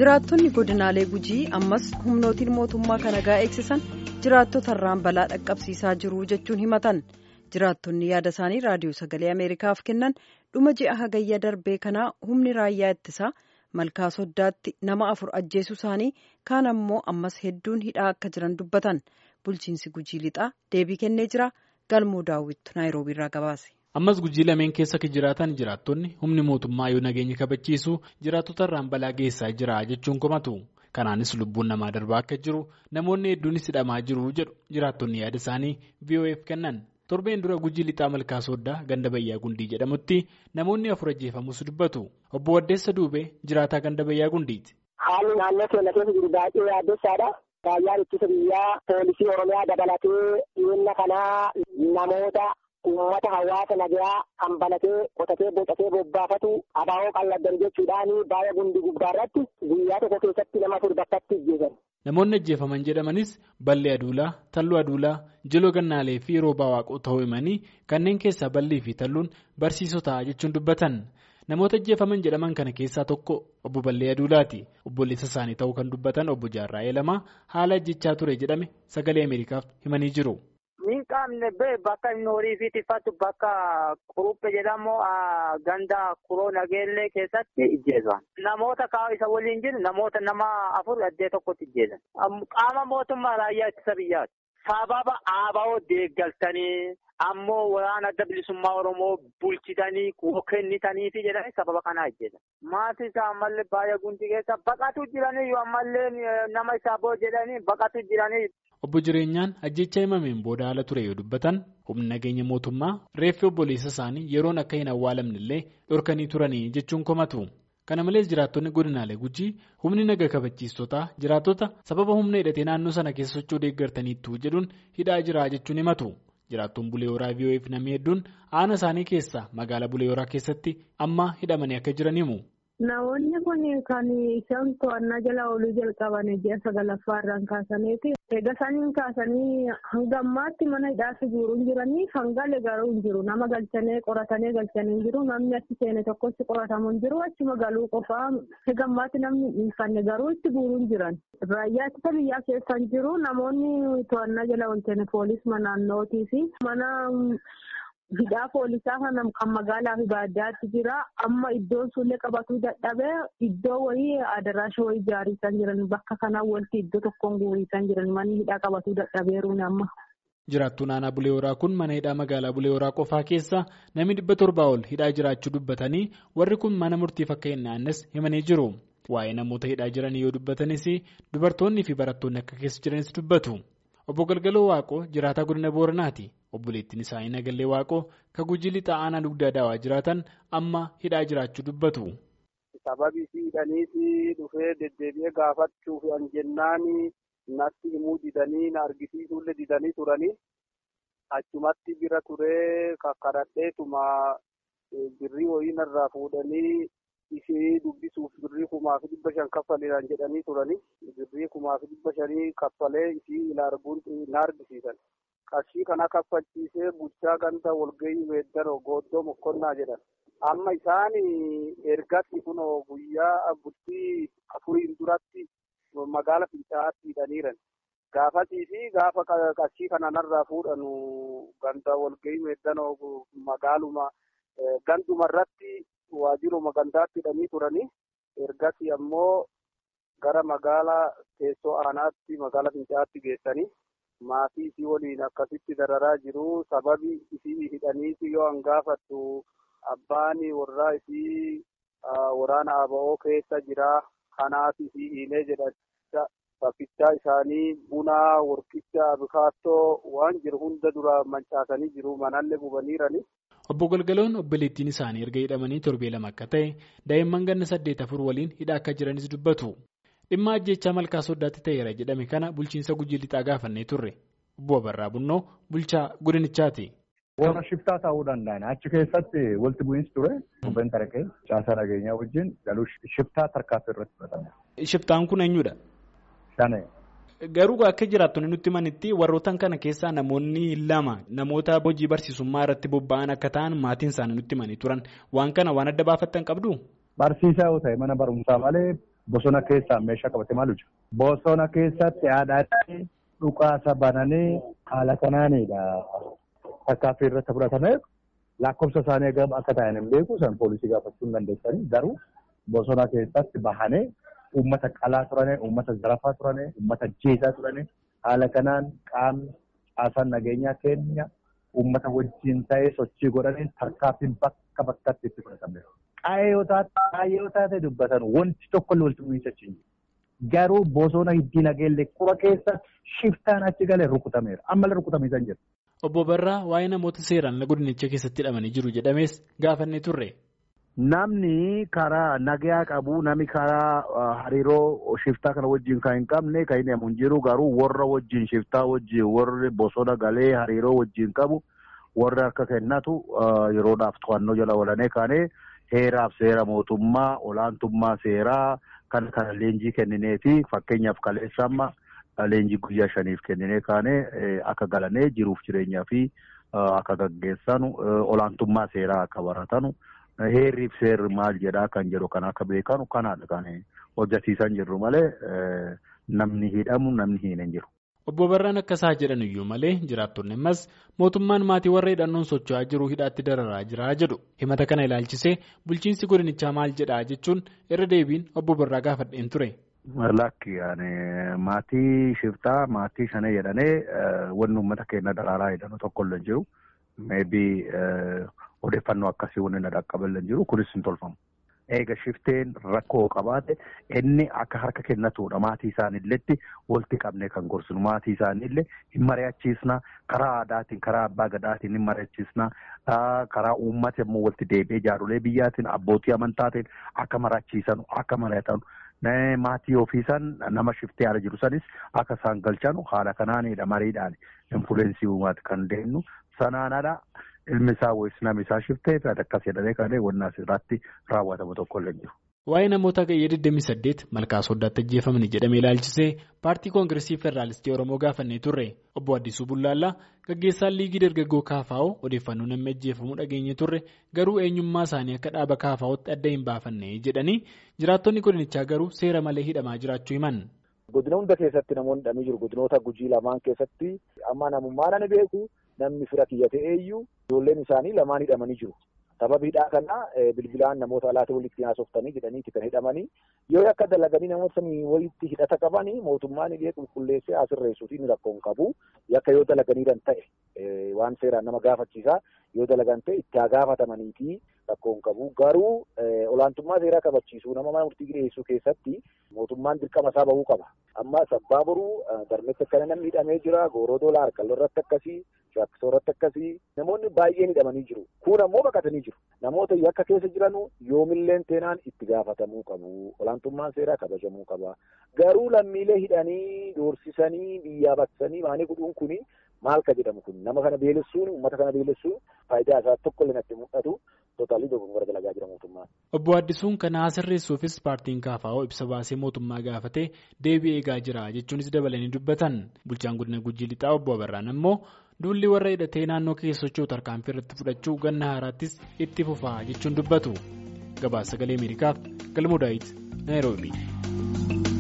jiraattonni godinaalee gujii ammas humnootiin mootummaa kan nagaa eegsisan jiraattota irraan balaa dhaqqabsiisaa jiru jechuun himatan jiraattonni yaada isaanii raadiyoo sagalee ameerikaaf kennan dhuma ji'a hagayya darbee kanaa humni raayyaa ittisaa malkaa soddaatti nama afur ajjeesuu isaanii kaan ammoo ammas hedduun hidhaa akka jiran dubbatan bulchiinsi gujii lixaa deebii kennee jira galmoo daawwittu naayiroobiirraa gabaase. ammas gujii lameen keessa jiraatan jiraattonni humni mootummaa yoo nageenya kabachiisu jiraattota irraan balaa geessaa jira jechuun komatu kanaanis lubbuun namaa darbaa akka jiru namoonni hedduunis hidhamaa jiru jedhu jiraattonni yaada isaanii vof kennan torbeen dura gujii lixaa malkaa sooddaa ganda bayyaa gundii jedhamutti namoonni afur ajjeefamus dubbatu obbo Waddeessa Duubee jiraataa ganda bayyaa gundiiti. haalli naannoo keenya keessa jiru baay'ee yaaddessaadha. Raayyaan ittisa biyyaa poolisii oromiyaa dabalatee dhiyeenya kanaa namoota. Uummata hawaasa nagaa kan balatee qotatee bocatee bobbaafatu abaa'oo qalladdan jechuudhaan baay'ee gundi gubbaa irratti guyyaa tokko keessatti nama afur bakkatti ajjeesan. Namoonni ajjeefaman jedhamanis ballee aduulaa, talluu aduulaa, jiloo gannaalee fi roobaa waaqoo ta'uu himanii kanneen keessaa ballii fi talluun barsiisota jechuun dubbatan. Namoota ajjeefaman jedhaman kana keessaa tokko obbo Ballee Aduulaati. Obboleessa isaanii ta'uu kan dubbatan obbo Jaarraa'ee Lamaa haala ajjechaa ture jedhame sagalee Ameerikaaf himanii jiru. Min qaamne bee bakka inni horii fi tiffatu bakka quruppe jedhamu ganda kuroo nageellee keessatti ijjeesan. Namoota kaa'u isa waliin jiru namoota nama afur addee tokkotti ijjeesan. Qaama mootummaa raayyaa ittisa biyyaati. Sababa aaba'oo deeggaltanii ammoo waraana adda bilisummaa Oromoo bulchitanii kennitaniifi jedhanii sababa kanaa ijjeesan. Maatii isaa ammallee baay'ee gundi keessa baqatu jiranii ammallee nama isaa boo jedhanii baqatu jiranii. Obbo Jireenyaan ajjecha himameen booda haala ture yoo dubbatan humni nageenya mootummaa reeffi obboleessa isaanii yeroon akka hin awwaalamne illee dhorkanii turanii jechuun komatu. Kana malees jiraattonni godinaalee gujii humni naga kabachiistotaa jiraattota sababa humna hidhatee naannoo sana keessa socho'uu deeggartaniittu jedhuun hidhaa jira jechuun himatu. Jiraattoon Bulee Horaa VOF namni hedduun aana isaanii keessaa magaalaa Bulee Horaa keessatti amma hidhamanii akka jiran himu. Namoonni kun kan isaan to'annaa jala ooluu jalqaban ji'a sagalaffaa irraan kaasaniiti. Egaa isaaniin kaasanii hanga ammaatti mana hidhaatti guuruun jiranii hangale garuu hin jiru. Nama galchanii qoratanii galchanii hin jiru. Namni achi seene tokkotti qoratamu hin jiru. Achuma galuu qofaa egaa ammaatti namni hin fanne garuu itti guuruun jiran. Raayyaa ittisa biyyaa keessa hin jiru. Namoonni to'annaa jala oolchanii poolisii naannootii fi mana. Hidhaa poolisaa kana kan magaalaa fi baadiyyaatti jira. Amma iddoon sullee qabatuu dadhabee iddoo wayii adaraasha wayii ijaarisaa jiran bakka kanaa walitti iddoo tokkoon guurisaa jiran manni hidhaa qabatuu dadhabeeruun amma. Jiraattuun aanaa Bulee Horaa kun mana hidhaa magaalaa Bulee Horaa qofaa keessa namni dhibba torbaa ol hidhaa jiraachuu dubbatanii warri kun mana murtiif akka hin naannes himanii jiru. Waa'ee namoota hidhaa jiranii yoo dubbatanis dubartoonni fi barattoonni akka keessa jiranis dubbatu. Obbo Galgaloo Waaqoo jiraataa godina Booranaati. Obboleettiin isaanii Nagallee Waaqoo kan gujii lixaa aanaa dugdaa daawaa jiraatan amma hidhaa jiraachuu dubbatu. Sababii hidhaniiti dhufee deddeebi'ee gaafachuuf an jennaan natti himuu didanii na argisiisuullee didanii turanii achumatti bira turee kakkadhadheetuma birrii wayii narraa fuudhanii ishee dubbisuuf birrii kumaaf dhibba shan kaffaleedhaan jedhanii turanii birrii kumaaf dhibba shanii kaffalee ishii ila arguun na argisiisan. qarshii kana kaffalchiisee bulchaa ganda walgahii weeddaroo gooddoo mokkonnaa jedhan amma isaan ergatti kunoo guyyaa bultii afuriin duratti magaala fincaa'aatti hidhaniiran gaafatii fi gaafa qarshii kana narraa fuudhanu ganda walgahii weeddanoo magaaluma ganduma irratti waajjiruma gandaatti hidhanii turanii ergatti ammoo gara magaalaa teessoo aanaatti magaala fincaa'aatti geessanii. maatii isii waliin akkasitti dararaa jiru sababi isii hidhaniiti yoo an gaafattu abbaan warraa isii waraana aba'oo keessa jira kanaaf isii hiilee jedhacha saffistaa isaanii bunaa warqicha abukaattoo waan jiru hunda dura mancaasanii jiru manallee gubaniirani. Obbo Galgaloon obboleettiin isaanii erga hidhamanii torbee lama akka ta'e daa'imman ganna saddeet afur waliin hidhaa akka jiranis dubbatu. Dhimma ajjechaa malkaa soddaatti ta'eera jedhame kana bulchiinsa gujii lixaa gaafannee turre. Obbo Abarraa Bunnoo bulchaa godinichaati. Warra shiftaa ta'uu danda'an achi keessatti walitti bu'iinsi ture. Kubbeen tarakee caasaa nageenyaa wajjin galuu shiftaa tarkaanfii irratti fudhatame. Shiftaan kun eenyudha? Shane. Garuu akka jiraattonni nutti manitti warroottan kana keessaa namoonni lama namoota hojii barsiisummaa irratti bobba'an akka ta'an maatiin isaanii nutti manii turan waan kana waan adda baafattan qabdu? Barsiisaa yoo ta'e mana barumsaa malee bosona keessaa meeshaa qabate maal hojjetu. Bosona keessatti haadhaatti dhukaasa bananii haala kanaanidha. Takkaaffii irratti fudhatame lakkoofsa isaanii egaa akka ta'an hin beeku isaan poolisii gaafachuu hin dandeessanii garuu bosona keessatti bahanii uummata qalaa turane, uummata zarafaa turane, uummata jeesaa turane haala kanaan qaamni caasaan nageenyaa keenya uummata wajjin ta'ee sochii godhanii tarkaaffiin bakka bakkatti itti fudhatameera. Qaayee yoo taate qaayee yoo taate dubbatan wanti tokko illee walitti bu'iinsa hin Garuu bosona hiddii nageellee qura keessa shiftaan achi galee rukutameera. Ammallee rukutamiisa hin jiru. Obbo Barraa waa'ee namoota seeraan godinicha keessatti hidhamanii jiru jedhamees gaafannee turre. Namni karaa nagayaa qabu namni karaa hariiroo shiftaa kana wajjin kan hin qabne kan hin hin jiru garuu warra wajjin shiftaa wajjin warri bosona galee hariiroo wajjin qabu warri akka kennatu yeroodhaaf to'annoo jala oolanii kaanee heeraaf seera mootummaa olaantummaa seeraa kan kana leenjii kenninee fi fakkeenyaaf kaleessa amma leenjii guyyaa shaniif kenninee kaanee akka galanee jiruuf jireenyaa fi akka gaggeessanu olaantummaa seeraa akka baratanu. Heerriif seerri maal jedhaa kan jedhu kan akka beekanu kanaadha kan hojjechiisan jirru malee namni hidhamu namni hin jiru. Obbo Barraan akkasaa jedhan iyyuu malee jiraattonni ammas mootummaan maatii warra hidhannoon socho'aa jiru hidhaatti dararaa jira jedhu. Himata kana ilaalchisee bulchiinsi godinichaa maal jedhaa jechuun irra deebiin obbo Barraa gaafadheen ture. Lakki maatii shiftaa maatii shanee jedhanii wanni uummata keenya daraaraa hidhannu tokko illee jiru. Meebii odeeffannoo akkasii wanni na dhaqqaballee jiru kunis hin tolfamu. Eega shifteen rakkoo qabaate inni akka harka kennatuudha maatii isaaniilletti walitti qabnee kan gorsinu maatii isaaniillee hin mari'achiisna karaa aadaatiin karaa abbaa gadaatiin hin mari'achiisna karaa uummata immoo walitti deebi'ee jaarolee biyyaatiin abbootii amantaatiin akka mari'achiisanu akka mari'atanu. Maatii ofiisan nama shiftee haala jiru sanis akka isaan galchanu haala kanaanidha mariidhaan infuleensii uumaati kan deemnu sanaanadha ilmi isaa wayis namni isaa shiftee akkas jedhamee kan wanna asirratti raawwatamu tokko illee jiru. Waa'ee namoota gayyee 28 malkaa soddaatti ajjeefamanii jedhamee ilaalchisee paartii koongiresii federaalistii Oromoo gaafannee turre obbo Addisuu Bullaallaa gaggeessaan liigii dargaggoo Kaafaa'oo odeeffannoo namni ajjeefamuu dhageenye turre garuu eenyummaa isaanii akka dhaaba Kaafaa'ootti adda hin baafanne jedhanii jiraattonni godinichaa garuu seera malee hidhamaa jiraachuu himan. Godina hunda keessatti namoonni hidhamanii jiru. Godinoota gujii lamaan keessatti amma namummaan ani beeku namni fira kiyya ta'eeyyuu ijoolleen isaanii lamaan hidhamanii jiru. Sababiidhaa kana bilbilaan namoota alaatti walitti haasoftanii jedhanii kan hidhamanii yoo akka dalaganii namoota samii walitti hidhata qabanii mootummaan illee qulqulleessee asirreessuufi inni rakkoo hin qabu. Yakka yoo dalaganiidhan ta'e waan seeraan nama gaafachiisaa yoo dalagan ta'e itti haa gaafatamanii fi rakkoo hin qabu. Garuu olaantummaa seeraa kabachiisuu nama mana murtii dhiyeessuu keessatti mootummaan dirqama isaa bahuu qaba. Amma sabbaa boruu darmetti akkana namni hidhamee jira. Gooroo doolaa harkalloo irratti akkasii, shaakkisoo irratti akkasii namoonni baay'een hidhamanii jiru. Kun ammoo baqatanii jiru. Namoota yakka keessa jiranu yoomilleen teenaan itti gaafatamuu qabu. Olaantummaan seeraa kabajamuu qaba. Garuu lammiilee hidhanii doorsisanii biyyaa baksanii maanii godhuun kuni maal ka jedhamu kun nama kana beelessuun uummata kana beelessuun faayidaa isaa tokko illee natti mul'atu tootaalii dogoggora dalagaa jira mootummaan. Obbo Addisuun kana sirreessuufis paartiin Kaafaa'oo ibsa baasee mootummaa gaafatee deebii eegaa jira jechuunis dabalanii dubbatan bulchaan godina Gujii Lixaa obbo Abarraan ammoo duulli warra hidhatee naannoo keessa socho'u tarkaanfii irratti fudhachuu ganna haaraattis itti fufaa jechuun dubbatu. Gabaasa sagalee Ameerikaaf Galmuu Daawit Naayiroobii.